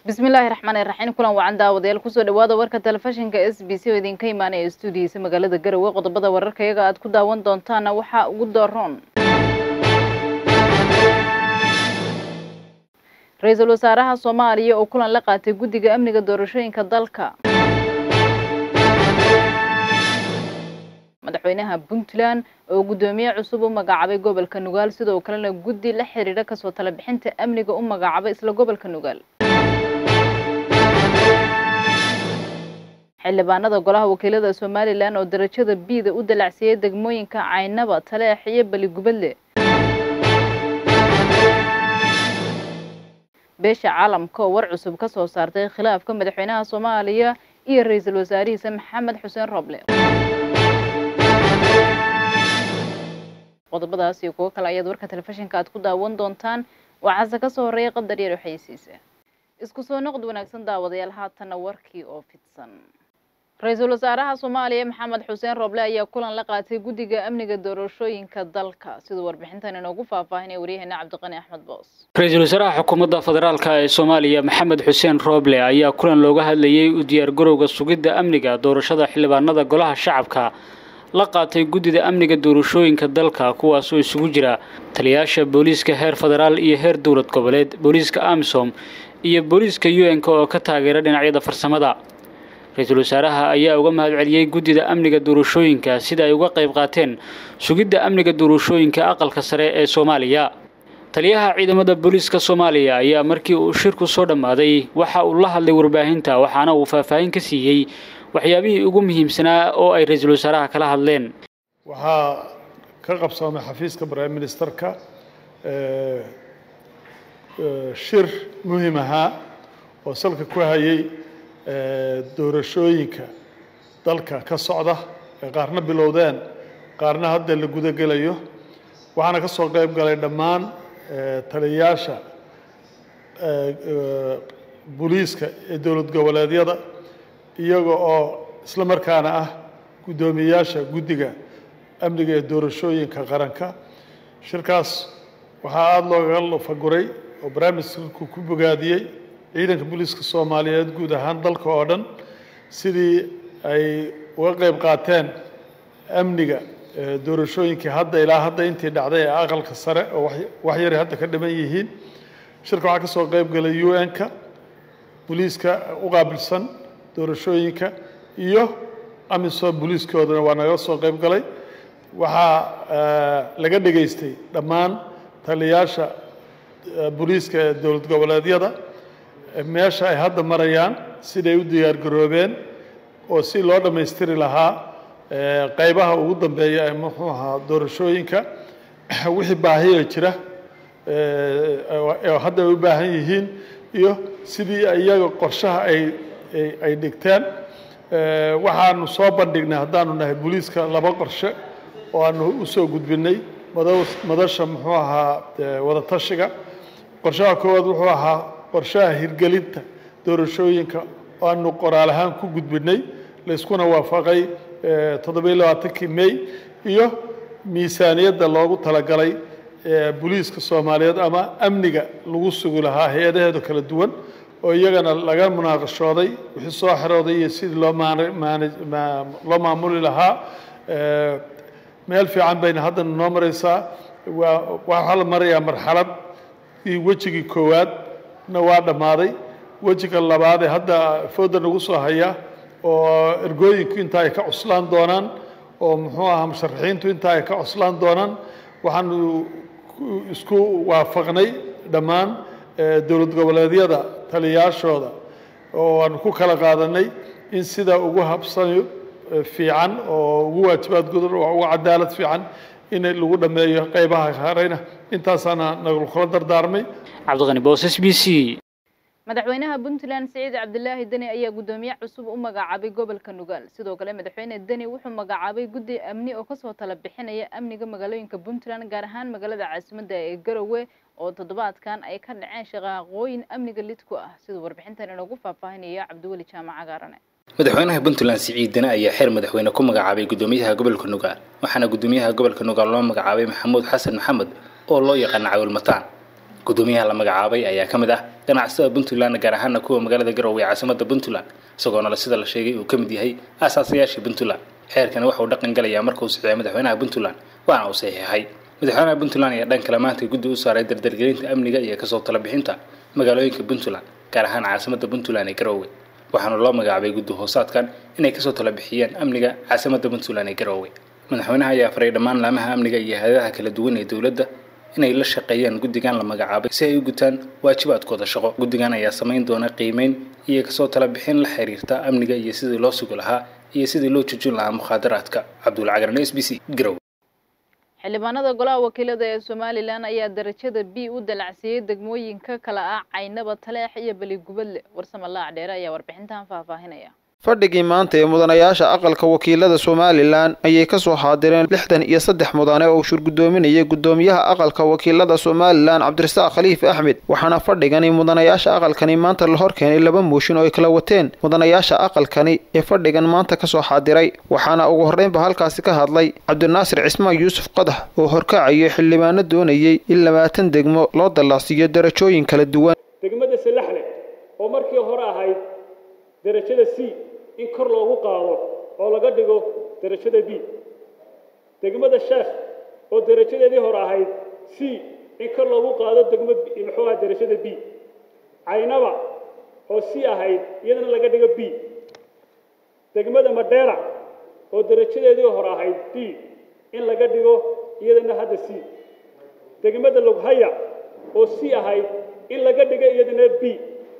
bismillaahi raxmaani raxiim kulan wacan daawadayaal kusoo dhawaada warka telefishinka s b c oo idinka imaanaya stuudiyiisa magaalada garowe qodobada wararka iyaga aad ku daawan doontaana waxaa ugu daroon ra-iisul wasaaraha soomaaliya oo kulan la qaatay guddiga amniga doorashooyinka dalka madaxweynaha puntland oo guddoomiye cusub u magacaabay gobolka nugaal sidoo kalena guddi la xiriira kasoo tala bixinta amniga u magacaabay isla gobolka nugaal xildhibaanada golaha wakiilada somalilan oo darajada biida u dalacsiyey degmooyinka caynaba taleex iyo beligubadle beesha caalamka oo war cusub ka soo saartay khilaafka madaxweynaha soomaaliya iyo ra-iisul wasaarihiisa maxamed xuseen roble qodobadaas iyo kuwo kale ayaad warka telefishinka aad ku daawan doontaan waxaase kasoo horreeya qadar yar waxaysiisa isku soo noqod wanaagsan daawadayaal haatanna warkii oo fidsan ra-iisul wasaaraha soomaaliya maxamed xuseen roble ayaa kulan la qaatay guddiga amniga doorashooyinka dalka siduu warbixintan inoogu faahfaahinaya waryaheena cabdiqani axmed boos ra-iisul wasaaraha xukuumadda federaalka ee soomaaliya maxamed xuseen roble ayaa kulan looga hadlayey u diyaargarowga sugidda amniga doorashada xildhibaanada golaha shacabka la qaatay guddida amniga doorashooyinka dalka kuwaasoo isugu jira taliyayaasha booliiska heer federaal iyo heer dowlad goboleed booliiska amisom iyo booliiska u n-k oo ka taageera dhinacyada farsamada ra-iisul wasaaraha ayaa uga mahad celiyey guddida amniga doorashooyinka sida ay uga qayb qaateen sugidda amniga doorashooyinka aqalka sare ee soomaaliya taliyaha ciidamada booliiska soomaaliya ayaa markii uu shirku soo dhammaaday waxa uu la hadlay warbaahinta waxaana uu faahfaahin ka siiyey waxyaabihii ugu muhiimsanaa oo ay ra-iisul wasaaraha kala hadleen waxaa ka qabsoomay xafiiska prime ministerka shir muhiim ahaa oo salka ku hayay doorashooyinka dalka ka socda ee qaarna bilowdeen qaarna hadda la gudagelayo waxaana ka soo qayb galay dhammaan taliyayaasha booliiska ee dowlad goboleedyada iyaga oo isla markaana ah guddoomiyeyaasha guddiga amniga ee doorashooyinka qaranka shirkaas waxaa aada loogaga lufaguray oo barnaamijku ku bogaadiyey ciidanka booliiska soomaaliyeed guud ahaan dalka oo dhan sidii ay uga qayb qaateen amniga doorashooyinkii hadda ilaa hadda intii dhacday ee aqalka sare oo wax yari hadda ka dhiman yihiin shirka waxaa ka soo qayb galay u n-ka booliiska u qaabilsan doorashooyinka iyo amisom booliiskoodana waa naga soo qayb galay waxaa laga dhegaystay dhammaan taliyayaasha booliiska ee dowlad goboleedyada meesha ay hadda marayaan siday u diyaargaroobeen oo si loo dhammaystiri lahaa qaybaha ugu dambeeya ee muxuu ahaa doorashooyinka wixii baahiya jira hadda ay u baahan yihiin iyo sidii iyaga qorshaha ay ay dhigteen waxaanu soo bandhignay haddaanu nahay booliiska laba qorshe oo aanu usoo gudbinay madasha muxuu ahaa wadatashiga qorshaha koowaad wuxuu ahaa qorshaha hirgelinta doorashooyinka oo aanu qoraal ahaan ku gudbinay layskuna waafaqay toddobiyo labaatankii may iyo miisaaniyadda loogu talagalay booliiska soomaaliyeed ama amniga lagu sugi lahaa hay-adaheeda kala duwan oo iyagana laga munaaqashooday wixii soo xerooday iyo sidii loo loo maamuli lahaa meel fiican bayna haddana noo maraysaa waa waxaa la marayaa marxalad wejigii koowaad na waa dhammaaday wejiga labaad ee hadda fooda nagu soo haya oo ergooyinku inta ay ka cuslaan doonaan oo muxuu ahaa musharaxiintu inta ay ka cuslaan doonaan waxaanu isku waafaqnay dhammaan dowlad goboleedyada taliyayaashooda oo aanu ku kala qaadanay in sida ugu habsani fiican oo ugu waajibaad gudan oo ugu cadaalad fiican in lagu dhammeeyo qaybaha hareyna intaasaana nagula dardaarmay cabdiqani boos s b c madaxweynaha puntland siciid cabdilaahi deni ayaa guddoomiye cusub u magacaabay gobolka nugaal sidoo kale madaxweyne deni wuxuu magacaabay guddi amni oo kasoo tala bixinaya amniga magaalooyinka puntland gaar ahaan magaalada caasimadda ee garowe oo toddobaadkan ay ka dhaceen shaqaaqooyin amniga lid ku ah siduu warbixintan inoogu faahfaahinaya cabdiweli jaamac cagaarane madaxweynaha puntland siciid deni ayaa xeer madaxweyne ku magacaabay guddoomiyaha gobolka nugaal waxaana guddoomiyaha gobolka nugaal loo magacaabay maxamuud xasan maxamed oo loo yaqaana cawil mataan gudoomiyaha la magacaabay ayaa ka mid ah ganacsatada puntland gaar ahaana kuwa magaalada garowe ee caasimada puntland isagoona sida la sheegay uu ka mid yahay aasaasayaashii puntland xeerkani waxa uu dhaqan galayaa markuu saxiixay madaxweynaha puntland waana uu saxiixay madaxweynaha puntland ayaa dhan kale maanta guddi u saaray dardargelinta amniga iyo kasoo talabixinta magaalooyinka puntland gaar ahaan caasimada puntland ee garowe waxaana loo magacaabay guddi hoosaadkan inay kasoo talabixiyaan amniga caasimada puntland ee garowe madaxweynaha ayaa faray dhammaan laamaha amniga iyo hay-adaha kala duwan ee dowladda inay la shaqeeyaan guddigan la magacaabay si ay u gutaan waajibaadkooda shaqo guddigan ayaa samayn doona qiimeyn iyo kasoo talabixin la xiriirta amniga iyo sidii loo sugi lahaa iyo sidii loo joojin lahaa mukhaadaraadka cabdul cagaran s b c garowe xildhibaanada golaha wakiilada ee somalilan ayaa darajada b u dalacsiiyey degmooyinka kala ah caynaba taleex iyo beligubadle warsame laac dheere ayaa warbixintan faahfaahinaya fadhigii maanta ee mudanayaasha aqalka wakiilada somalilan ayay kasoo xaadireen lixdan iyo saddex mudane oo shurgudoominayay gudoomiyaha aqalka wakiilada somalilan cabdirasaaq khaliif axmed waxaana fadhigani mudanayaasha aqalkani maanta la horkeenay laba mooshin oo ay kala wateen mudanayaasha aqalkani ee fadhigan maanta kasoo xaadiray waxaana ugu horreynba halkaasi ka hadlay cabdinaasir cismaan yuusuf qadax oo horkacayay xildhibaano doonayey in labaatan degmo loo dallaasiiyo darajooyin kala duwan degmada salaxle oo markii hore ahayd darajada c in kor loogu qaado oo laga dhigo derajada b degmada sheekh oo derajadeedii hore ahayd c in kor loogu qaado degmo muxuu aha derajada b caynaba oo c ahayd iyadana laga dhigo b degmada madheera oo derajadeedii hore ahayd b in laga dhigo iyadana hadda c degmada loghaya oo c ahayd in laga dhigo iyadana b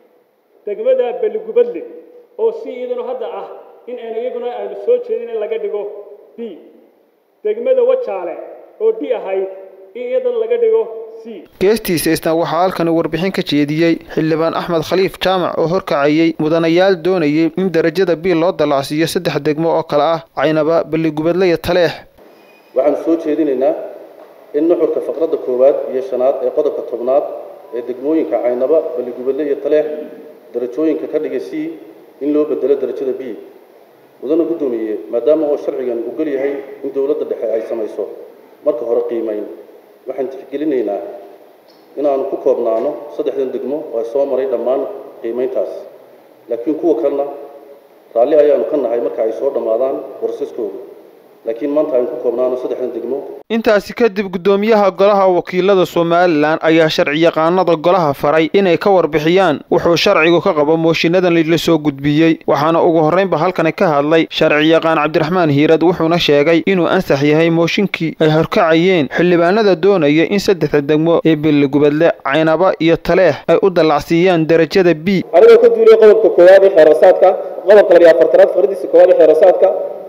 degmada beligubadle oo si iyaduna hadda ah in aynu iyaguna aynu soo jeedin in laga dhigo b degmada wajaale oo d ahayd in iyadana laga dhigo c geestiisa isna waxaa halkani warbixin ka jeediyey xildhibaan axmed khaliif jaamac oo horkacayey mudanayaal doonayay in darajada b loo dallacsiiyo saddex degmo oo kale ah caynaba beligubadle iyo taleex waxaanu soo jeedinaynaa in nuxurka faqradda koowaad iyo shanaad ee qodobka tobnaad ee degmooyinka caynaba beligubadle iyo taleex darajooyinka ka dhigay c in loo bedelo darajada b mudana guddoomiye maadaama oo sharcigan ogol yahay in dowladda dhexe ay samayso marka hore qiimayn waxaan tixgelinaynaa inaanu ku koobnaano saddexdan degmo oo ay soo maray dhammaan qiimayntaas laakiin kuwa kalena raalli ayaanu ka nahay marka ay soo dhammaadaan borosaskooda laakiin maanta aynu ku koobnaano saddexdan degmo intaasi kadib guddoomiyaha golaha wakiilada somalilan ayaa sharciyaqaanada golaha faray inay ka warbixiyaan wuxuu sharcigu ka qabo mooshiinadan la soo gudbiyey waxaana ugu horreynba halkani ka hadlay sharciyaqaan cabdiraxmaan hiirad wuxuuna sheegay inuu ansax yahay mooshinkii ay horkacayeen xildhibaanada doonaya in saddexda degmo ee beligubadle caynaba iyo taleex ay u dallacsiiyaan darajada b anigoo ka duuliyey qodobka koowaad ee xeerasaadka qodobka labiyo afartanaad faqradiisa koowaad ee xeerasaadka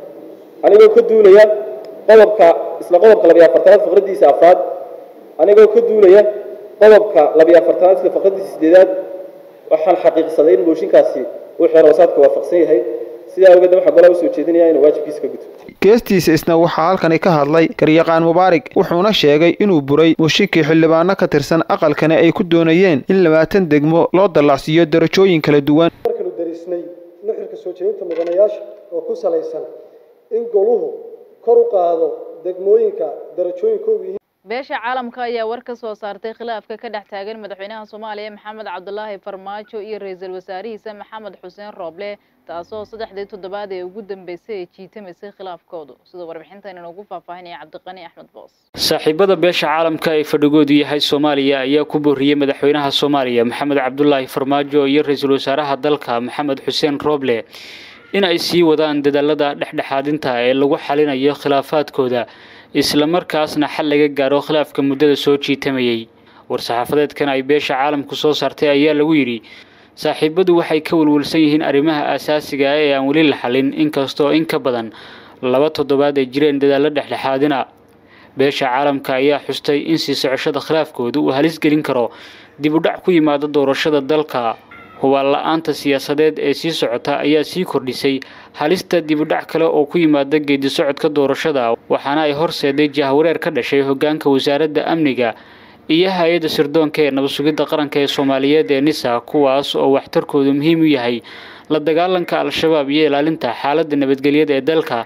anigoo ka duulaya qodobka isla qodobka labiyo afartanaad faqradiisa afraad anigoo ka duulaya qodobka labiyo afartanaad isla faqradiisa sideedaad waxaan xaqiiqsaday in mooshinkaasi uu xeeroosaadka waafaqsan yahay sidaa awgeed waxaa golaha usoo jeedinaya inuu waajibkiisa ka guto geestiisa isna waxaa halkani ka hadlay garyaqaan mubaarig wuxuuna sheegay inuu buray mooshinkii xildhibaano ka tirsan aqalkani ay ku doonayeen in labaatan degmo loo dallacsiiyo darajooyin kala duwan markanu darisnay nuxurka soo jeedinta mudanayaasha oo ku salaysan in goluhu kor u qaado degmooyinka darajooyinkoodu yihiin beesha caalamka ayaa war ka soo saartay khilaafka ka dhex taagan madaxweynaha soomaaliya maxamed cabdulaahi farmaajo iyo ra-iisul wasaarihiisa maxamed xuseen rooble taasoo saddexdii toddobaad ee ugu dambeysay ay jiitamaysay khilaafkoodu sida warbixintan inoogu faahfaahinaya cabdiqani axmed boos saaxiibada beesha caalamka ee fadhigoodu yahay soomaaliya ayaa ku booriyey madaxweynaha soomaaliya maxamed cabdulaahi farmaajo iyo ra-iisul wasaaraha dalka maxamed xuseen rooble in ay sii wadaan dadaalada dhexdhexaadinta ee lagu xalinayo khilaafaadkooda islamarkaasna xal laga gaaro khilaafka muddada soo jiitamayey war-saxaafadeedkan ay beesha caalamku soo saartay ayaa lagu yidhi saaxiibadu waxay ka welwelsan yihiin arrimaha aasaasiga ah ee aan weli la xalin inkastoo in ka badan laba toddobaad ay jireen dadaallo dhexdhexaadina beesha caalamka ayaa xustay in sii socoshada khilaafkooda uu halis gelin karo dib u dhac ku yimaada doorashada dalka hubaal la-aanta siyaasadeed ee sii socota ayaa sii kordhisay halista dibudhac kale oo ku yimaada geedi socodka doorashada waxaana ay horseeday jahwareer ka dhashay hoggaanka wasaaradda amniga iyo hay-adda sirdoonka ee nabadsugidda qaranka ee soomaaliyeed ee nisa kuwaas oo waxtarkoodu muhiim u yahay la dagaalanka al-shabaab iyo ilaalinta xaaladda nabadgelyada ee dalka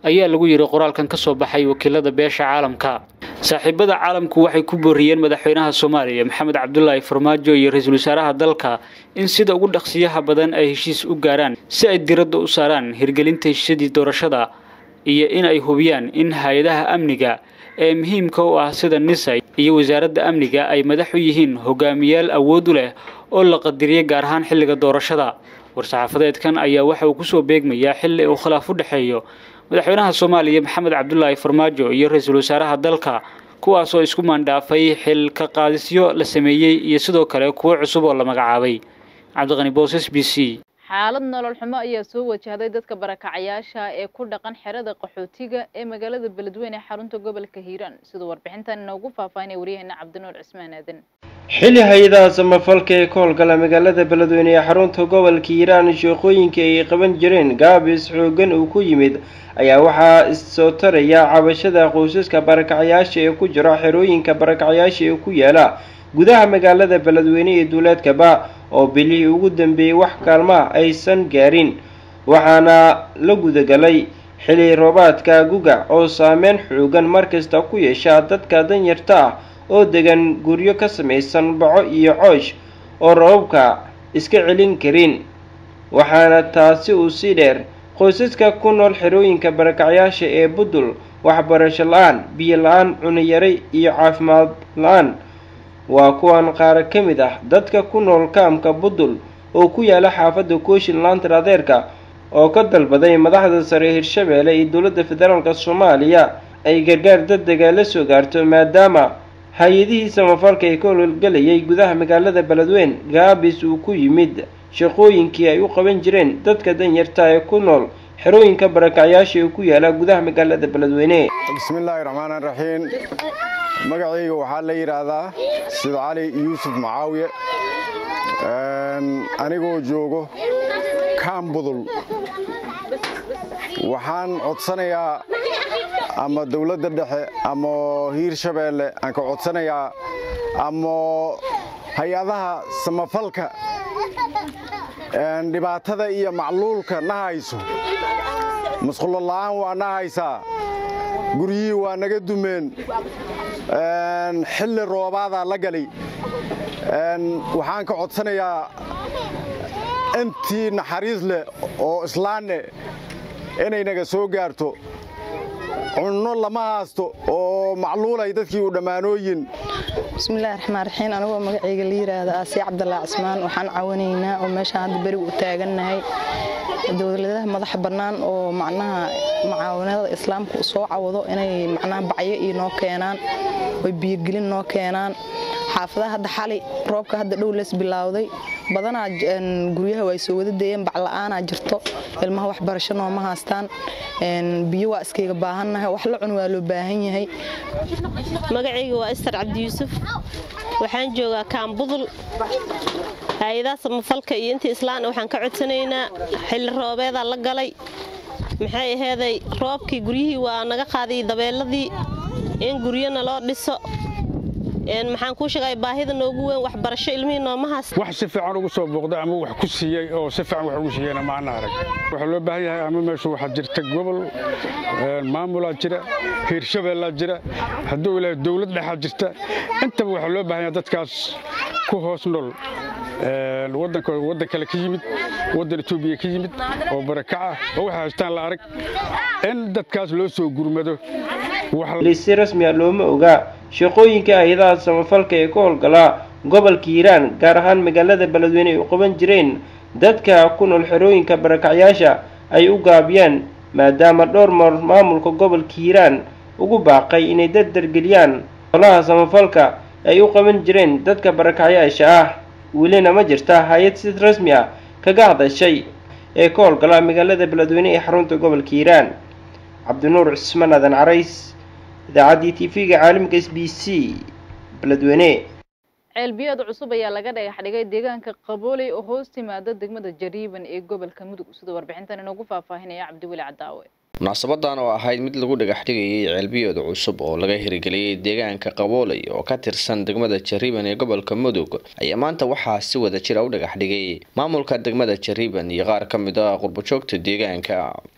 ayaa lagu yidhi qoraalkan ka soo baxay wakiilada beesha caalamka saaxiibada caalamku waxay ku booriyeen madaxweynaha soomaaliya maxamed cabdulaahi farmaajo iyo ra-iisul wasaaraha dalka in sida ugu dhaqsiyaha badan ay heshiis u gaaraan si ay diradda u saaraan hirgelinta heshiisyadii doorashada iyo in ay hubiyaan in hay-adaha amniga ee muhiimka u ah sida nisa iyo wasaaradda amniga ay madax u yihiin hogaamiyaal awood u leh oo la qadiriyay gaar ahaan xilliga doorashada war-saxaafadeedkan ayaa waxa uu kusoo beegmayaa xilli uu khilaaf u dhexeeyo madaxweynaha soomaaliya maxamed cabdulaahi farmaajo iyo ra-iisul wasaaraha dalka kuwaasoo isku maandhaafay xil ka qaadisyo la sameeyey iyo sidoo kale kuwo cusub oo la magacaabay cabdiqani booses b c xaalad nolol xumo ayaa soo wajahday dadka barakacayaasha ee ku dhaqan xerada qaxootiga ee magaalada beledweyne ee xarunta gobolka hiiraan siduu warbixintan inoogu faahfaahinaya waryaheena cabdinuur cismaan aadan xilli hay-adaha samafalka ee ka howlgala magaalada beledweyne ee xarunta gobolka hiiraan sheeqooyinka ay qaban jireen gaabis xoogan uu ku yimid ayaa waxaa issoo taraya cabashada qoysaska barakacayaasha ee ku jira xerooyinka barakacayaasha ee ku yaala gudaha magaalada beledweyne ee duuleedkaba oo bilihii ugu dambeeyey wax kaalmaha aysan gaarin waxaana la gudagalay xili roobaadka gugac oo saameyn xoogan markasta ku yeesha dadka danyarta ah oo degan guryo ka samaysan baco iyo coosh oo roobabka iska celin karin waxaana taasi uu sii dheer qoysaska ku nool xerooyinka barakacyaasha ee budul waxbarasho la-aan biyo la-aan cuniyare iyo caafimaad la-aan waa kuwan qaar ka mid ah dadka ku nool kaamka budul oo ku yaala xaafadda kooshin laantar adeerka oo ka dalbaday madaxda sare hirshabeelle iyo dowladda federaalk soomaaliya ay gargaar dadega la soo gaarto maadaama hay-adihii samafalka ee ka howlgalayay gudaha magaalada beledweyn gaabis uu ku yimid shaqooyinkii ay u qaban jireen dadka danyarta ee ku nool xerooyinka barakacyaasha ee ku yaala gudaha magaalada beledweyne bismillaahi raxmaani raxiim magacayga waxaa la yidhaahdaa sida cali yuusuf macaawiye anigoo joogo kaambudul waxaan codsanayaa ama dowladda dhexe ama hiirshabeelle aan ka codsanayaa ama hay-adaha samafalka dhibaatada iyo macluulka na hayso masqulo la'aan waa na haysaa guryihii waa naga dumeen xilli roobaadaa la galay waxaan ka codsanayaa intii naxariis leh oo islaanne inay naga soo gaarto cunno lama haasto oo macluulay dadkii u dhammaanooyin bismillahi raxmaan raxiim anigoo magacayga la yidhaahda aasiya cabdallah cismaan waxaan caawinaynaa oo meeshaan hadda beriga u taagannahay dowladaha madaxa bannaan oo macnaha mucaawanada islaamka soo cawado inay macnaha bacyo iyo noo keenaan oy biyogelin noo keenaan xaafadaha hadda xali roobka hadda dhow lees bilaawday badanaa guryaha waa soo wada deeyeen bacla'aanaa jirto ilmaha waxbarasho nooma haastaan biyo waa iskayga baahannahay wax la cun waa loo baahan yahay magacayga waa istar cabdi yuusuf waxaan joogaa kaambudul hay-adaha samafalka iyo intii islaana waxaan ka codsanaynaa xilli roobeedaa la galay maxay aheeday roobkii guryihii waa naga qaaday dabeeladii in guryana loo dhiso maxaan kuu sheegay baahida noogu weyn waxbarasho ilmihii noomahaas wax si fiican ugu soo booqday ama wax ku siiyey oo si fiican wax ugu siiyeyna maana arag waxaa loo baahan yahay ama meeshu waxaa jirta gobol maamulaa jira hiirshabeellaa jira hadduu ilaahay dowlad dhexaa jirta intaba waxaa loo baahan yahay dadkaas ku hoos nool wadanka waddan kale ka yimid waddan etoobiya ka yimid oo barakac ah oo waxay haystaan la arag in dadkaas loo soo gurmado si rasmi a looma ogaa shaqooyinka hay-adaha samafalka ee ka howlgalaa gobolka hiiraan gaar ahaan magaalada beledweyne ay u qaban jireen dadka ku nool xerooyinka barakacyaasha ay u gaabiyaan maadaama dhowr mar maamulka gobolka hiiraan ugu baaqay inay dardargeliyaan holaha samafalka ay u qaban jireen dadka barakacyaasha ah welina ma jirta hay-ad si rasmi ah kaga hadashay ee ka howlgala magaalada beledweyne ee xarunta gobolka hiiraan cabdinuur cismaan aadan carays idaacaddii tv-ga caalamka s b c beledweyne ceelbiyood cusub ayaa laga dhagax dhigay deegaanka qabooley oo hoos timaada degmada jariiban ee gobolka mudug sida warbixintan inoogu faahfaahinaya cabdiweli cadaawe munaasabadan oo ahayd mid lagu dhagax dhigayay ceelbiyood cusub oo laga hirgeliyey deegaanka qabooley oo ka tirsan degmada jariiban ee gobolka mudug ayaa maanta waxaa si wada jira u dhagax dhigay maamulka degmada jariiban iyo qaar ka mid ah qurbajoogta deegaanka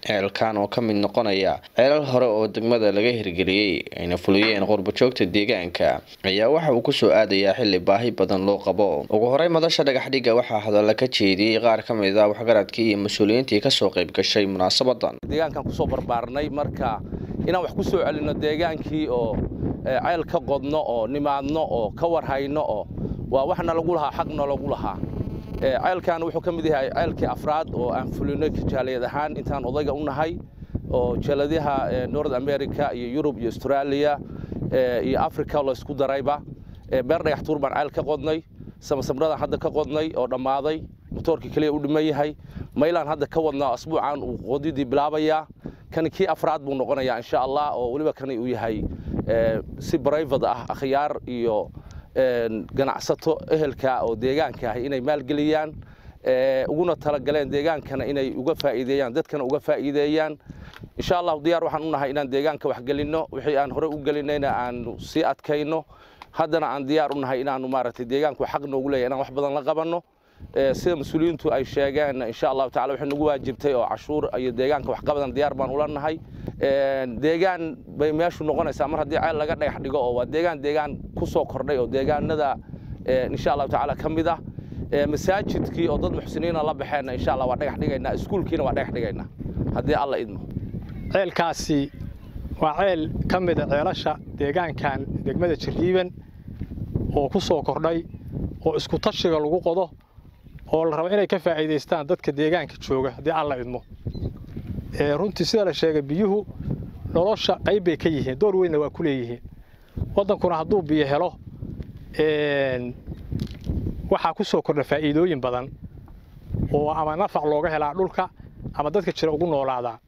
ceelkan oo ka mid noqonaya ceelal hore oo degmada laga hirgeliyey ayna fuliyeen qurbajoogta deegaanka ayaa waxa uu kusoo aadayaa xili baahi badan loo qabo ugu horey madasha dhagaxdhiga waxaa hadalla ka jeediyey qaar ka mid a waxgaradkii iyo mas-uuliyiintii kasoo qayb gashay munaasabadan deegaankan kusoo barbaarnay marka inaan wax kusoo celino deegaankii oo ceel ka qodno oo nimaadno oo ka warhayno oo waa waxna lagu lahaa xaqna lagu lahaa ceelkan wuxuu ka mid yahay ceelkii afraad oo aan fulinay jaaliyad ahaan intaan odayga u nahay oo jaaladaha north america iyo yurub iyo australia iyo africa laysku darayba beer dhagax tuur baan ceel ka qodnay samasamradaan hadda ka qodnay oo dhammaaday motoorkii keliya u dhiman yahay maylaan hadda ka wadnaa asbuucan uu qodidii bilaabayaa kani kii afraad buu noqonayaa insha allah oo weliba kani uu yahay si brivate ah akhyaar iyo ganacsato ehelka oo deegaanka ah inay maalgeliyaan uguna talagaleen deegaankana inay uga faa'iideeyaan dadkana uga faa'iideeyaan insha allahu diyaar waxaan u nahay inaan deegaanka wax gelinno wixii aan horey u gelinayna aanu sii adkayno haddana aan diyaar u nahay inaanu maaragtay deegaanku xaq noogu leeyahay inaan wax badan la qabanno sida mas-uuliyiintu ay sheegeen insha allahu tacala waxay nagu waajibtay oo cashuur iyo deegaanka waxqabadan diyaar baan ula nahay deegaan bay meeshu noqonaysaa mar haddii ceel laga dhagax dhigo oo waa deegaan deegaan ku soo kordhay oo deegaanada insha allahu tacaala ka mid ah masaajidkii oo dad muxsiniina la baxeenna insha allah waa dhagax dhigaynaa iskuulkiina waa dhagax dhigaynaa haddii alla idmo ceelkaasi waa ceel ka mida ceelasha deegaankan degmada jirriiban oo ku soo kordhay oo isku tashiga lagu qodo oo la rabo inay ka faa'iidaystaan dadka deegaanka jooga haddii alla idmo runtii sida la sheegay biyuhu nolosha qayb bay ka yihiin door weynna waa ku leeyihiin waddankuna hadduu biyo helo waxaa ku soo kordha faa'iidooyin badan oo ama nafac looga helaa dhulka ama dadka jira ugu noolaadaa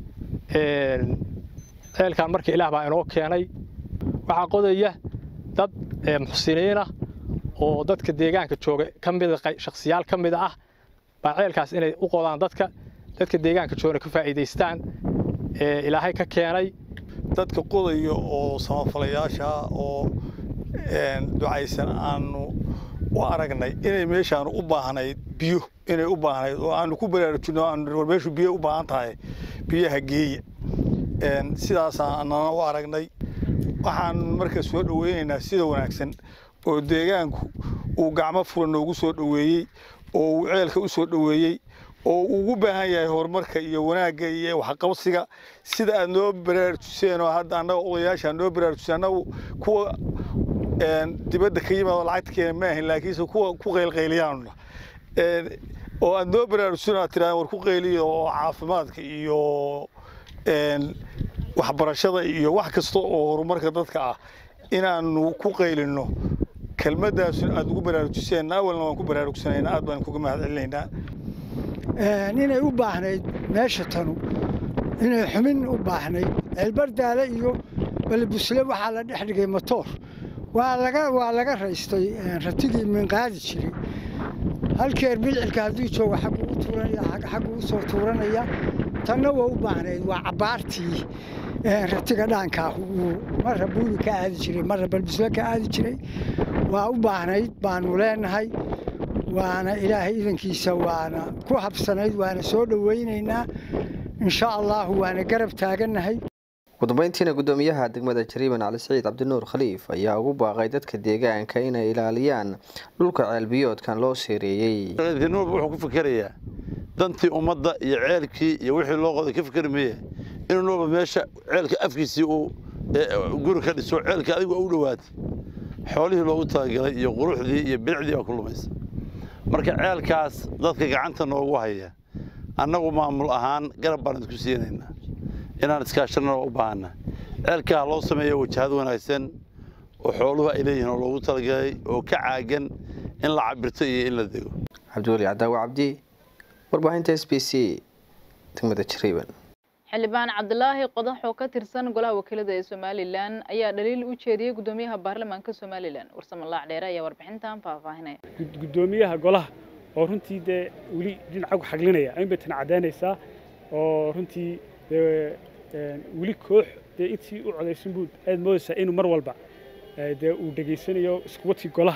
ceelkan marka ilaah baa inoo keenay waxaa qodaya dad muxsiniina oo dadka deegaanka jooga ka mida shakhsiyaal ka mida ah baa ceelkaas inay u qodaan dadka dadka deegaanka joogana ka faa'iidaystaan ilaahay ka keenay dadka qodaya oo samafalayaasha oo ducaysan aanu u aragnay inay meeshaanu u baahnayd biyo inay u baahnayd oo aanu ku baraarujino aanu meeshu biyo u baahan tahay biyaha geeya sidaasaan anana u aragnay waxaan marka soo dhoweynaynaa sida wanaagsan oo deegaanku uu gacmo furan noogu soo dhoweeyey oo uu ceelka u soo dhoweeyey oo uu ugu baahan yahay horumarka iyo wanaagga iyo waxqabsiga sida aad noo baraarujiseen oo hadda annaga odayaasha noo baraarujiseen annagu kuwa dibadda ka yimaado lacagta keena ma ahin laakiinse kuwa ku qaylqayliyaanuna oo aad noo baraarujiseen aad tirahdeen war ku qayliyo oo caafimaadka iyo waxbarashada iyo wax kasta oo horumarka dadka ah inaanu ku qaylinno kelmaddaas aad ugu baraarujiseen awalna waan ku baraarugsanaynaa aad baan kuga mahad celinaynaa inay u baahnayd meesha tanu inay xumin u baahnayd ceelbardaale iyo balbusle waxaa la dhex dhigay matoor waa laga waa laga raystay ratigii minqaadi jiray halkeer bilcilka hadduu joogo xaggu u tuuranaya xaggu u soo tuuranaya tanna waa u baahnayd waa cabbaartii ratiga dhaankaa uu marra buuli ka aadi jiray marra balbusle ka aadi jiray waa u baahnayd baanu leenahay waana ilaahay idankiisa waana ku habsanayd waana soo dhowaynaynaa insha allahu waana garab taagannahay ugu dambeyntiina gudoomiyaha degmada jariiban cali siciid cabdinuur khaliif ayaa ugu baaqay dadka deegaanka inay ilaaliyaan dhulka ceelbiyoodkan loo seereeyey nuurba wuxuu ku fikerayaa dantii ummadda iyo ceelkii iyo wixii loo qoday ka fikeri maye inuu nuurba meesha ceelka afkiisii uu guri ka dhiso ceelka adigu u dhowaatay xoolihii loogu talagalay iyo quruxdii iyo bilicdii baa ku lumaysa marka ceelkaas dadka gacanta noogu haya annagu maamul ahaan garab baan isku siinaynaa inaan iskaashanana u baahana ceelkaa loo sameeyo wajahad wanaagsan oo xooluhu ay leeyihiin oo loogu talagalay oo ka caagan in la cabirto iyo in la dego cabdiweli cadaawe cabdi warbaahinta s b c degmada jariiban xildhibaan cabdilaahi qodax oo ka tirsan golaha wakiilada ee somalilan ayaa dhaliil u jeediyey gudoomiyaha baarlamaanka somalilan warsamalaac dheere ayaa warbixintan faahfaahinaya gudoomiyaha golaha oo runtii dee weli dhinacagu xaglinaya in bay tan caddaynaysaa oo runtii weli koox dee intii u codaysan buu aad moodaysaa inuu mar walba dee uu dhegaysanayo iskuwadkii golaha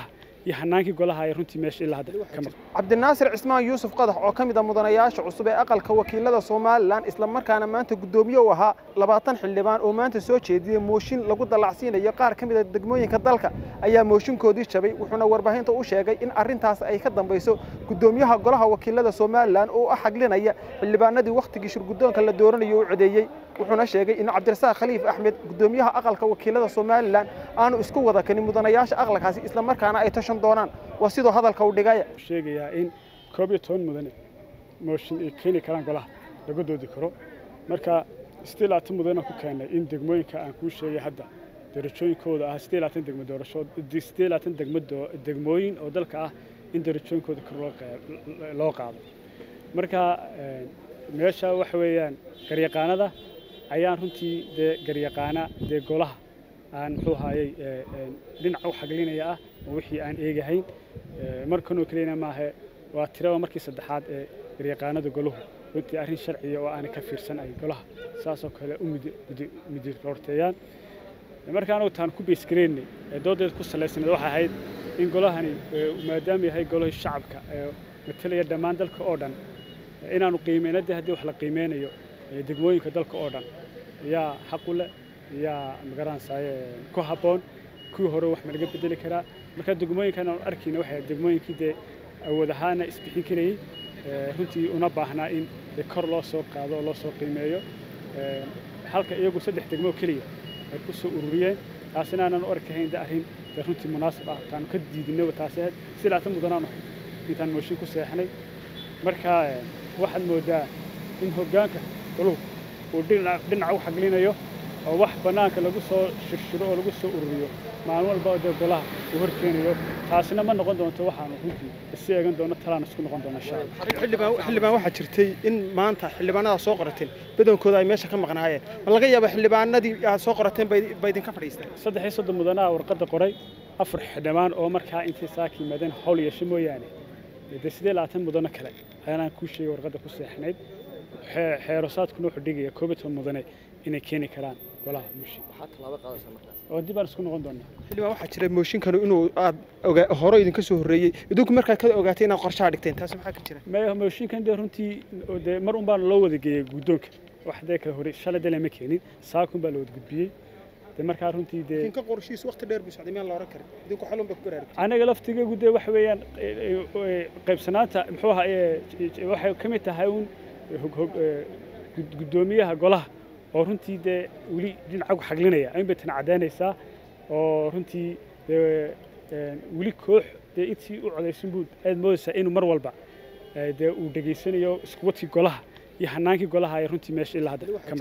iyo hanaankii golaha ay runtii meesha ilaa hadda ka maqan cabdinaasir cismaan yuusuf qadax oo ka mid a mudanayaasha cusub ee aqalka wakiilada somalilan islamarkaana maanta guddoomiye u ahaa labaatan xildhibaan oo maanta soo jeediyey mooshin lagu dallacsiinayo qaar ka mid a degmooyinka dalka ayaa mooshinkoodii jabay wuxuuna warbaahinta u sheegay in arrintaas ay ka dambayso guddoomiyaha golaha wakiilada somalilan oo u xaglinaya xildhibaanadii wakhtigii shirguddoonka la dooranayo u codeeyey wuxuuna sheegay in cabdirasaaq khaliif axmed guddoomiyaha aqalka wakiilada somalilan aanu isku wada kanin mudanayaasha aqalkaasi islamarkaana ay tashan doonaan waa sidoo hadalka u dhigaya sheegayaa in koob iyo toban mudane mooshin ay keeni karaan golaha laga doodi karo marka sidii labaatan mudane ku keenay in degmooyinka aan kuu sheegay hadda darajooyinkooda ah sidii labaatan degmo doorasho sidii labaatan degmo degmooyin oo dalka ah in darajooyinkooda kor loo qaado marka meesha waxa weeyaan garyaqaanada ayaan runtii dee garyaqaana dee golaha aan muxuu ahaayey dhinaca u xaglinaya ah oo wixii aan eegahayn markanoo keliyana maahe waa tirada markii saddexaad ee garyaqaanada golahu runtii arrin sharciya oo aanay ka fiirsan ay golaha saasoo kale u midiroorteeyaan marka anagu taan ku beysgareynay ee doodeed ku salaysanayd waxay ahayd in golahani maadaama yahay golahii shacabka ee matalaya dhammaan dalka oo dhan inaanu qiimeyna dee haddii wax la qiimeynayo degmooyinka dalka oo dhan yaa xaq u leh yaa magaranaysaye ku habboon kuwii hore wax ma laga bedeli karaa marka degmooyinkan aanu arkayna waxay degmooyinkii dee awood ahaana isbixin karayey runtii una baahnaa in kor loo soo qaado oo loo soo qiimeeyo halka iyagu saddex degmo keliya ay ku soo ururiyeen taasina aanan u arkahayn de arrin dee runtii munaasib ah taanu ka diidinaba taasi ahayd si laatan mudanaanu intaan mooshin ku seexnay marka waxaad moodaa in hoggaanka goluhu uu dhinaca u xaglinayo oo wax bannaanka lagu soo shirshiro oo lagu soo ururiyo maalin walba oo dee golaha uu horkeenayo taasina ma noqon doonto waxaanu runtii isi eegan doono talaan isku noqon doona insha xildhibaan waxaa jirtay in maanta xildhibaanada soo qorateen badankooda ay meesha ka maqnaayeen ma laga yaaba xildhibaanadii aad soo qorateen ba idinka fadhiisteen saddex iyo soddon mudanaha warqadda qoray afar xildhibaan oo markaa intay saaka yimaadeen hawl yeesho mooyaane dee sidee labaatan mudano kale ayaanaan kuu sheegay warqadda ku seexnayd xeerosaadkuna wuxuu dhigaya koob iyo toban mudane inay keeni karaan golaha mooshin oo dib aan isku noqon doonaa xildhibaan waxaa jira mooshinkanu inuu aad hore idinka soo horreeyey idinku markaad ka ogaatay inaad qorshaha dhigteen taas maxaa ka jira maya mooshinkan dee runtii dee mar un baan loo wada geeyey guddoonka wax dee kale hore shalay dale ma keenin saakun baa la wada gudbiyey dee markaa runtii dee idinka qorshihiis waqti dheer buu socday miyaan la oran karin idinku xalun baa ku baraarugtay anaga laftigaygu dee waxa weeyaan qaybsanaanta muxuu ahaa waxay ka mid tahay un guddoomiyaha golaha oo runtii dee weli dhinaca ku xaglinaya in bay tana caddaynaysaa oo runtii dee weli koox dee intii u codaysan buu aad moodaysaa inuu mar walba dee uu dhegaysanayo iskuwadkii golaha iyo hanaankii golaha ay runtii meesha ilaa hadda ka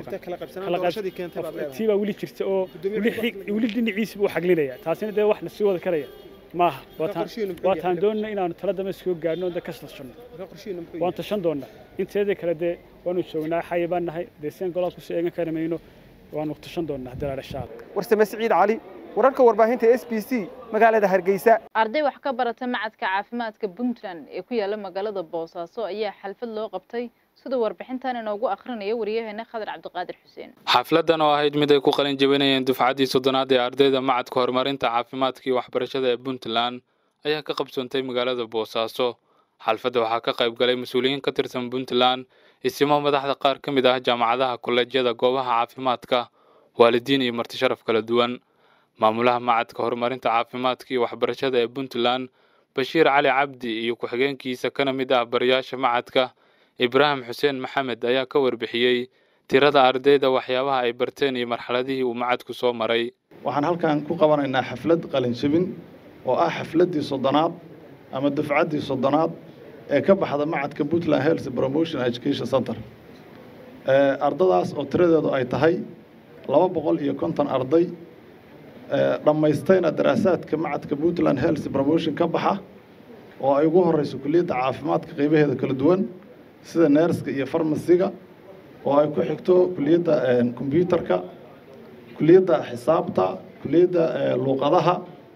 maqan tii baa weli jirta oo weli dhinaciisiba u xaglinaya taasina dee waxna sii wada karaya maaha waa taan doonana inaanu tala dambe iskaga gaadhno da ka tashanno waan tashan doonnaa inteeda kale dee waanu joognaa xayi baan nahay dee sian golaha kusoo eegan kari mayno waanu tashan doonnaa dalaadhashaal warsame siciid cali wararka warbaahinta s b c magaalada hargeysa arday wax ka barata macadka caafimaadka puntland ee ku yaala magaalada boosaaso ayaa xalfad loo qabtay sida warbixintan inoogu akrinaya wariyaheena khadar cabdiqaadir xuseen xafladan oo ahayd mid ay ku qalin jebinayeen dufcaddii soddonaad ee ardayda macadka horumarinta caafimaadka iyo waxbarashada ee puntland ayaa ka qabsoontay magaalada boosaaso xalfadda waxaa ka qayb galay mas-uuliyiin ka tirsan puntland isimo madaxda qaar ka mid ah jaamacadaha kolleejyada goobaha caafimaadka waalidiin iyo marti sharaf kala duwan maamulaha macadka horumarinta caafimaadka iyo waxbarashada ee puntland bashiir cali cabdi iyo ku-xigeenkiisa kana mid ah barayaasha macadka ibraahim xuseen maxamed ayaa ka warbixiyey tirada ardayda waxyaabaha ay barteen iyo marxaladihii uu macadku soo maray waxaan halkan ku qabanaynaa xaflad qalinjabin oo ah xafladdii soddonaad ama dufcaddii soddonaad ee ka baxda macadka puntland health promotion education center ardadaas oo tiradeedu ay tahay laba boqol iyo konton arday dhammaystayna daraasaadka macadka puntland health promotion ka baxa oo ay ugu horeyso kuliyadda caafimaadka qeybaheeda kala duwan sida neerska iyo farmasiga oo ay ku xigto kuliyadda kombyuutarka kuliyadda xisaabta kuliyadda luuqadaha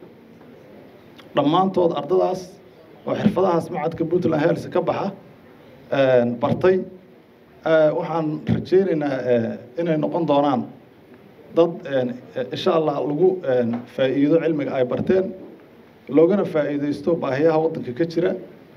dhammaantood ardadaas oo xirfadahaas macadka puntland health ka baxa bartay waxaan rajaynaynaa inay noqon doonaan dad insha allah lagu faa'iido cilmiga ay barteen loogana faa'iidaysto baahiyaha waddanka ka jira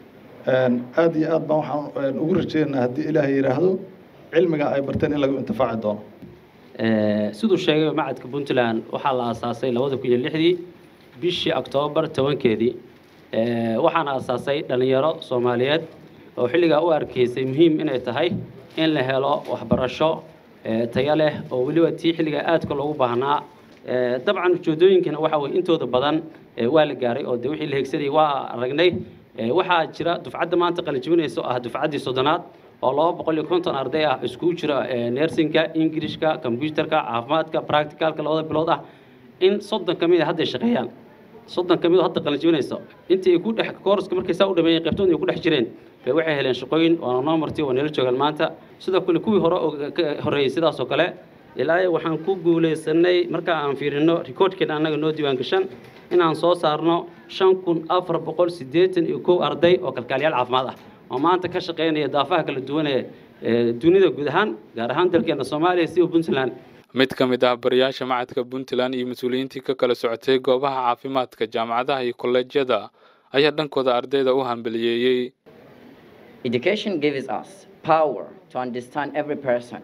aad iyo aad baan waxaan ugu rajeynaynaa haddii ilaahay yidhaahdo cilmiga ay barteen in lagu intifaaci doono siduu sheegay macadka puntland waxaa la aasaasay labada kun iyo lixdii bishii oktoobar tobankeedii waxaana aasaasay dhallinyaro soomaaliyeed oo xilligaa u arkaysay muhiim inay tahay in la helo waxbarasho tayo leh oo weliba tii xilligaa aadka loogu baahnaa dabcan ujeedooyinkana waxa weye intooda badan waa la gaaray oo de wixii la hegsanayay waa aragnay waxaa jira dufcadda maanta qalinjibinaysa oo ah dufcaddii soddonaad oo laba boqol iyo konton arday ah iskugu jira nersinka ingilishka kombyutarka caafimaadka practicalka labada bilood ah in soddon ka mid a hadday shaqeeyaan soddon ka mid oo hadda qalinjibinaysa intii ay ku dhex koorska markay saa u dhameeyeen qaybtood ay ku dhex jireen bay waxay heleen shaqooyin waana noo martay waa nala joogaan maanta sidoo kale kuwii hore oo ka horreeyey sidaas oo kale ilaa waxaan ku guulaysanay marka aan fiirino rikoodhkeena annaga noo diiwaan gashan inaan soo saarno shan kun afar boqol siddeetan iyo kow arday oo kalkaaliyaal caafimaad ah oo maanta ka shaqaynaya daafaha kala duwan ee dunida guud ahaan gaar ahaan dalkeena soomaaliya siba puntland mid ka mid ah barayaasha macadka puntland iyo mas-uuliyiintii ka kala socotay goobaha caafimaadka jaamacadaha iyo kolleejyada ayaa dhankooda ardayda u hambaliyeeyey Education gives us power to understand every person.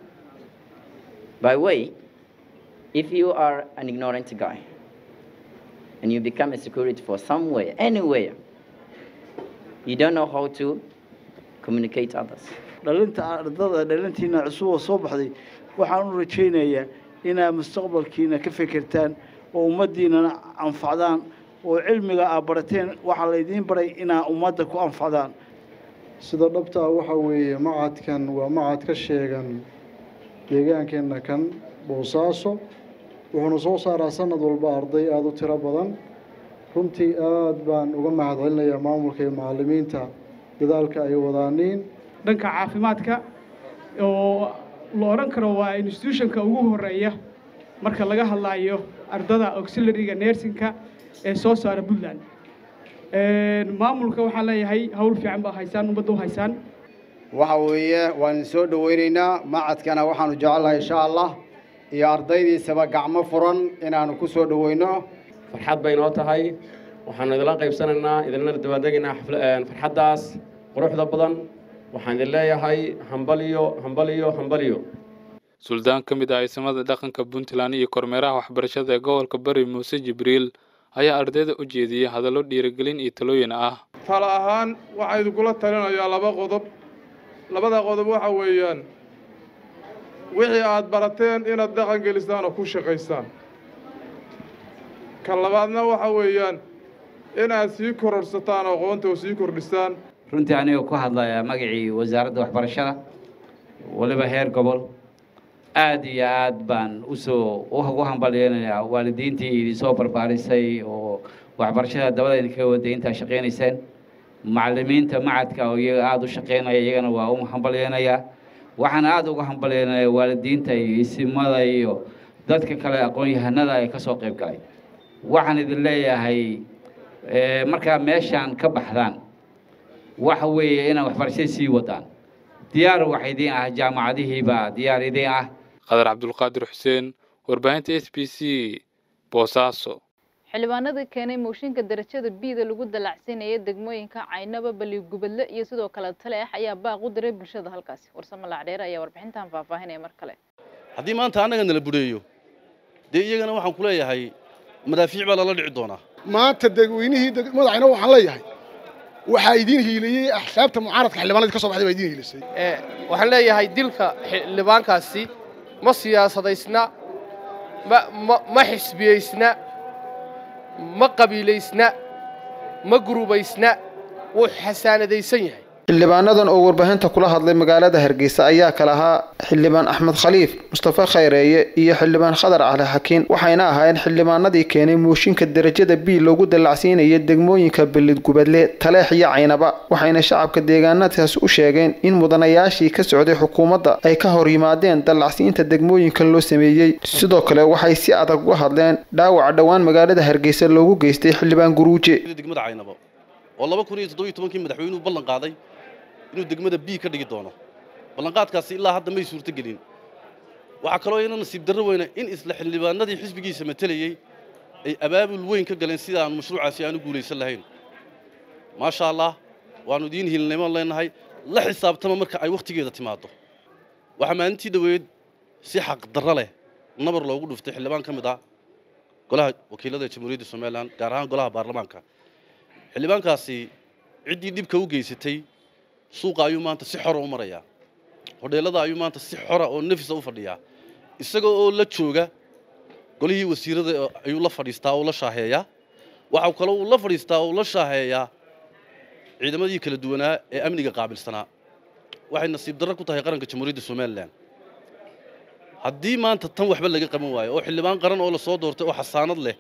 By way, if you are an ignorant guy and you become a security for somewhere, anywhere, you don't know how to communicate others. dhalinta ardada dhalintiina cusub oo soo baxday waxaan u rajaynayaa inaad mustaqbalkiina ka fekertaan oo ummaddiinana anfacdaan oo cilmiga aad barateen waxaa laydiin baray inaad ummadda ku anfacdaan sida dhabtaa waxa weeye macadkan waa macad ka sheegan deegaankeenna kan boosaaso wuxuuna soo saaraa sanad walba arday aada u tiro badan runtii aad baan uga mahad celinayaa maamulka iyo macallimiinta dadaalka ay wadaaniin dhanka caafimaadka oo la odhan karo waa institutionka ugu horeeya marka laga hadlayo ardada auxiliaryga nersinka ee soo saara puntland maamulka waxaan leeyahay hawl fiican baa haysaan ummadda u haysaan waxa weeye waan soo dhoweynaynaa macadkana waxaanu jecelnahay insha allah iyo ardaydiisaba gacmo furan inaanu ku soo dhoweyno farxad bay noo tahay waxaanu idinla qaybsanaynaa idinla dabaaldegaynaa farxaddaas quruxda badan waxaan idin leeyahay hambaliyo hambaliyo hambaliyo suldaan ka mid ah ciisamada dhaqanka puntland iyo kormeeraha waxbarashada ee gobolka bari muuse jibriil ayaa ardayda u jeediyey hadallo dhiirigelin iyo talooyin ah tala ahaan waxaa idinkula talinayaa laba qodob labada qodob waxa weeyaan wixii aad barateen inaad dhaqan gelisaan oo ku shaqaysaan kan labaadna waxa weeyaan inaad sii kororsataan oo aqoonta oo sii kordhisaan runtii anigoo ku hadlaya magacii wasaaradda waxbarashada waliba heer gobol aad iyo aad baan usoo ugu hambalyeynayaa waalidiintii idinsoo barbaarisay oo waxbarashada dabada idinkaga waday intaa shaqaynayseen macallimiinta macadka oo iyaga aada u shaqaynaya iyagana waa u hambalyeynayaa waxaan aada uga hambalyeynayaa waalidiinta iyo isimada iyo dadka kale aqoon-yahanada ee kasoo qayb galay waxaan idin leeyahay markaa meeshaan ka baxdaan waxa weeye inaad waxbarashada sii wadaan diyaar waxa idiin ah jaamacadihiibaa diyaar idiin ah qadar cabdulqaadir xuseen warbaahinta s b c boosaaso xildhibaanadii keenay mooshinka darajada biida lagu dalacsiinaya degmooyinka caynaba baligubadle iyo sidoo kale taleex ayaa baaq u diray bulshada halkaasi warsamo lacdheer ayaa warbixintan faahfaahinaya mar kale haddii maanta annaga nala bureeyo dee iyagana waxaan ku leeyahay madaafiic baa lala dhici doonaa maanta dadweynihii madaxayna waxaan leeyahay waxaa idiin hiiliyey axsaabta mucaaradka xildhibaanadii ka soo baxday baa idiin hiilisay waxaan leeyahay dilka xildhibaankaasi ma siyaasadaysna ma ma ma xisbiyaysna ma qabiilaysna ma gurubaysna wuu xasaanadaysan yahay xildhibaanadan oo warbaahinta kula hadlay magaalada hargeysa ayaa kala ahaa xildhibaan axmed khaliif mustafa khayreeye iyo xildhibaan khadar cali xakiin waxayna ahaayeen xildhibaanadii keenay mooshinka darajada b loogu dallacsiinaya degmooyinka belidgubadle taleex iyo caynaba waxayna shacabka deegaanadaasi u sheegeen in mudanayaashii ka socday xukuumadda ay ka hor yimaadeen dallacsiinta degmooyinkan loo sameeyey sidoo kale waxay si adag uga hadleen dhaawaca dhowaan magaalada hargeysa loogu geystay xildhibaan guruuje degmada caynabo oo laba kun iyo toddoba iyo tobankii madaxweynuhu ballan qaaday inuu degmada b ka dhigi doono ballanqaadkaasi ilaa hadda may suurtogelin waxaa kaloo iyana nasiib darro weyna in isla xildhibaanadii xisbigiisa matelayey ay abaabul weyn ka galeen sida aanu mashruucaasi aanu guulaysan lahayn maasha allah waannu idiin hilnimo leenahay la xisaabtama marka ay wakhtigeeda timaaddo waxaa maalintii dhoweed si xaqdarro leh nabar loogu dhuftay xildhibaan ka mid ah golaha wakiilada jamhuuriyadda somalilan gaar ahaan golaha baarlamaanka xildhibaankaasi ciddii dhibka u geysatay suuqa ayuu maanta si xora u marayaa hodheellada ayuu maanta si xora oo nafisa u fadhiyaa isaga oo la jooga golihii wasiirada ayuu la fadhiistaa oo la shaaheeyaa waxa kale uu la fadhiistaa oo la shaaheeyaa ciidamadii kala duwanaa ee amniga qaabilsanaa waxay nasiib darro ku tahay qaranka jamhuuriyadda somalilan haddii maanta tan waxba laga qaban waayo oo xildhibaan qaran oo lasoo doortay oo xasaanad leh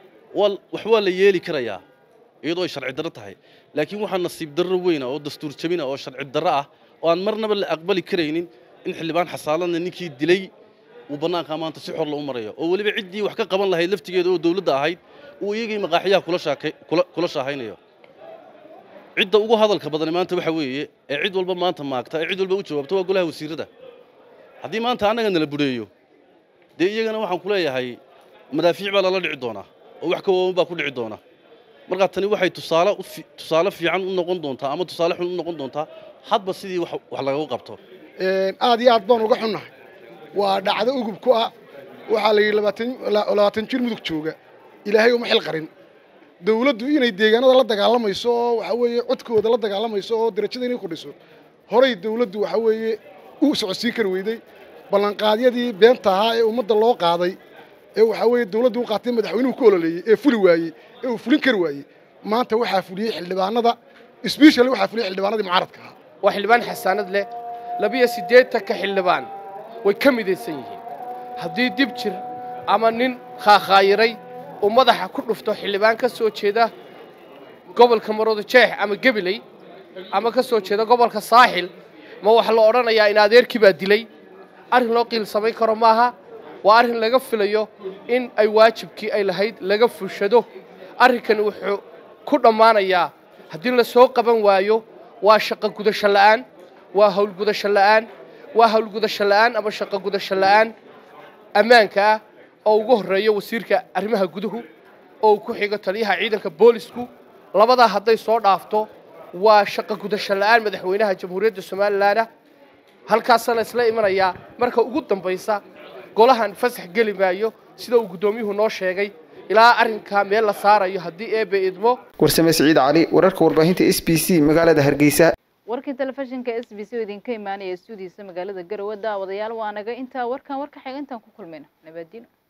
wax waa la yeeli karayaa iyadoo ay sharci darro tahay laakiin waxaa nasiib darro weyna oo dastuur jabina oo sharci darro ah oo aan marnaba la aqbali karaynin in xildhibaan xasaaladna ninkii dilay uu bannaankaa maanta si xor loo marayo oo weliba ciddii wax ka qaban lahayd laftigeeda oo dawladda ahayd uu iyagii maqaaxiyaha kula shaahaynayo cidda ugu hadalka badani maanta waxa weeye ee cid walba maanta maagta ee cid walba u jawaabta waa golaha wasiirada haddii maanta annaga nala budheeyo dee iyagana waxaan ku leeyahay madaafiic baa lala dhici doonaa oo wax ka waawan baa ku dhici doona markaa tani waxay tusaale tusaale fiican u noqon doontaa ama tusaale xun u noqon doontaa hadba sidii wax lagagu qabto aad iyo aad baan uga xunnahay waa dhacdo ugub ku ah waxaa la yidhi labaatan jir mudug jooga ilaahay uma xil qarin dawladdu inay deegaanada la dagaalamayso oo waxa weeye codkooda la dagaalamayso oo darajada inay kordhiso horay dawladdu waxa weeye u socodsiin kari weyday ballanqaadyadii beenta ahaa ee ummadda loo qaaday ee waxaa weeye dawladdu u qaatay madaxweynuhu ku ololeeyey ee fuli waayey ee uu fulin kari waayey maanta waxaa fuliyey xildhibaanada sbeshally waxaa fuliyey xildhibaanadii mucaaradka ahaa waa xildhibaan xasaanad leh labiyo siddeetanka xildhibaan way ka midaysan yihiin haddii dib jir ama nin khaakhaayiray uu madaxa ku dhufto xildhibaan ka soo jeeda gobolka maroodo jeex ama gebiley ama ka soo jeeda gobolka saaxil ma waxa la odhanayaa in adeerkii baa dilay arrin loo qiil samayn karo maaha waa arrin laga filayo in ay waajibkii ay lahayd laga fushado arrinkani wuxuu ku dhammaanayaa haddii la soo qaban waayo waa shaqo gudasho la'aan waa howlgudasho la'aan waa howlgudasho la'aan ama shaqo gudasho la'aan ammaanka ah oo ugu horreeyo wasiirka arrimaha guduhu oo uu ku xigo taliyaha ciidanka boolisku labadaa hadday soo dhaafto waa shaqo gudasho la'aan madaxweynaha jamhuuriyadda somalilanah halkaasana isla imanayaa marka ugu dambaysa golahan fasax geli maayo sida uu guddoomiyuhu noo sheegay ilaa arrinkaa meel la saarayo haddii eebe idmo warsame siciid cali wararka warbaahinta s b c magaalada hargeysa warkii telefishinka s b c oo idinka imaanaya stuudiisa magaalada garowe daawadayaal waa naga intaa warkan warka xiga intaan ku kulmayna nabadino